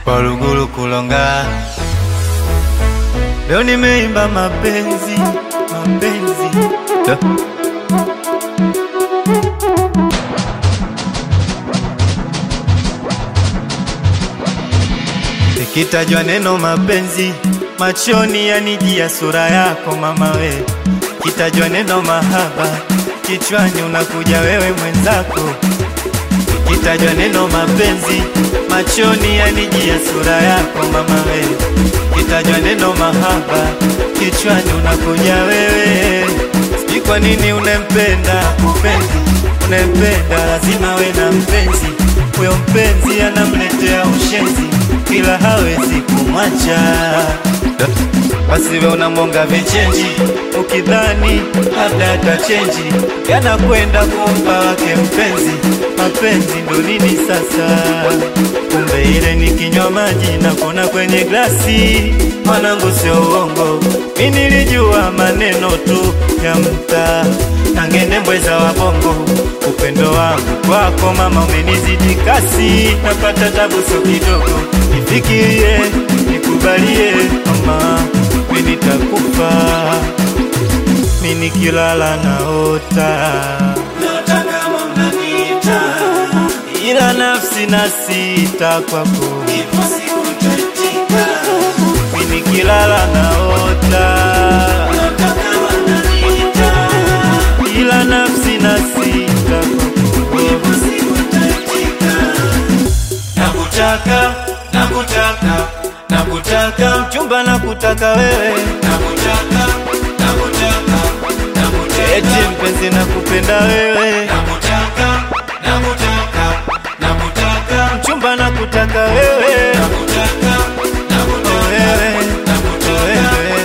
Waluguru kulonga, leo nimeimba mapenzi, mapenzi Da. Ikitajwa neno mapenzi, machoni yanijia sura yako mama we. Ikitajwa neno mahaba, kichwani unakuja wewe mwenzako. Ikitajwa neno mapenzi, machoni yanijia sura yako mama we. Ikitajwa neno mahaba, kichwani unakuja wewe. Sijui kwa nini unempenda mpenzi, unempenda lazima we na mpenzi. Huyo mpenzi anamletea ushenzi, ila hawezi kumwacha. Basi we unamwonga vichenji, ukidhani labda atachenji, yanakwenda kumpa wake mpenzi. Mapenzi ndo nini sasa? Kumbe ile ni kinywa maji na kona kwenye glasi. Mwanangu, sio uongo, mi nilijua maneno tu ya mtaa na ngende mbweza wa bongo. Upendo wangu kwako mama umenizidi kasi, napata tabu sio kidogo. Nifikirie, nikubalie mama, mi nitakufa, mi nikilala naota Naota kama unaniita, ila nafsi na sita kwako, ipo siku nitaitika. mi nikilala naota Naota kama unaniita, ila nafsi na sita kwako. ipo siku nitaitika. Nakutaka, nakutaka, nakutaka, Mchumba nakutaka wewe, nakutaka, nakutaka, eti nakutaka, mpenzi nakupenda wewe, nakutaka, nakutaka, nakutaka, mchumba nakutaka wewe, nakutaka, oh wewe, nakutaka, oh wewe.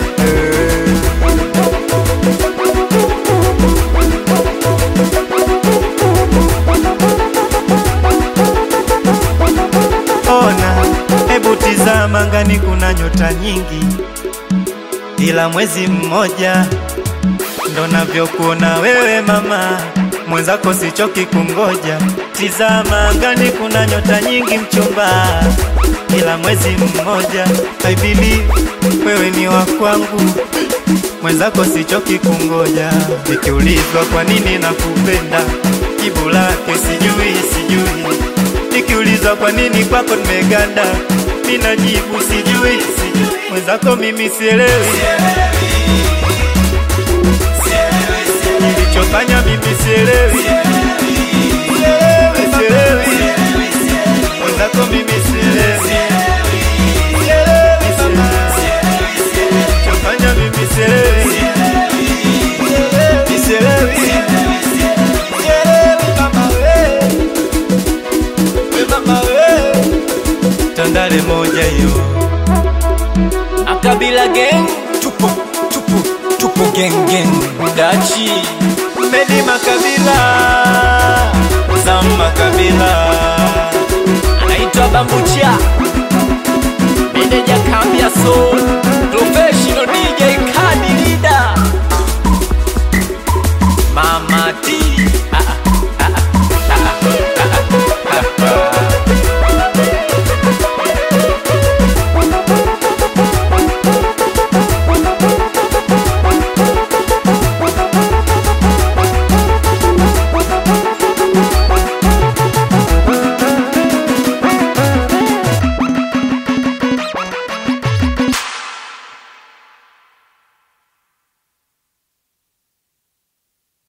Ona, hebu tizama ngani, kuna nyota nyingi, ila mwezi mmoja ndo navyokuona wewe mama, mwenzako sichoki kungoja. Tizama ngani, kuna nyota nyingi mchumba, ila mwezi mmoja. I believe wewe ni wa kwangu, mwenzako sichoki kungoja. Nikiulizwa kwa nini nakupenda, jibu lake sijui, sijui Nikiulizwa kwa nini kwako nimeganda, mimi najibu sijui, sijui. Mwenzako mimi sielewi, nilichofanya mimi sielewi, sielewi, sielewi. Mwenzako mimi sielewi, sielewi, sielewi. Nilichofanya mimi sielewi, sielewi, sielewi. Sielewi mama we. We mama we, Tandale moja hiyo Akabila gang tupo tupo tupo gang gang Dachi Medi Makabila Zama Kabila anaitwa Bambucha meneja kambi ya soul professional DJ kadi leader Mama T